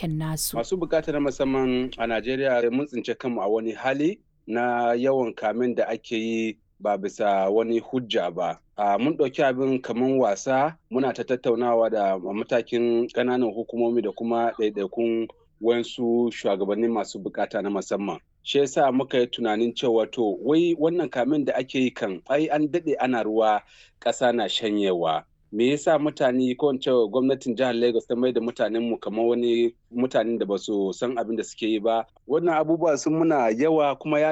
koke-koken nasu. Masu bukata na musamman a Najeriya mun tsince kanmu a wani hali na yawan kamen da ake yi ba bisa wani hujja ba. Uh, mun ɗauki abin kamar wasa muna ta tattaunawa da matakin ƙananan hukumomi da kuma ɗaiɗaikun wasu shugabanni masu bukata na musamman. Shi yasa muka yi tunanin cewa to wai wannan kamin da ake yi kan ai an daɗe ana ruwa ƙasa na shanyewa. Me yasa mutane ko in cewa gwamnatin jihar Lagos ta mai da mutanen mu kamar wani mutanen da ba su san abin da suke yi ba. Wannan abubuwa sun muna yawa kuma ya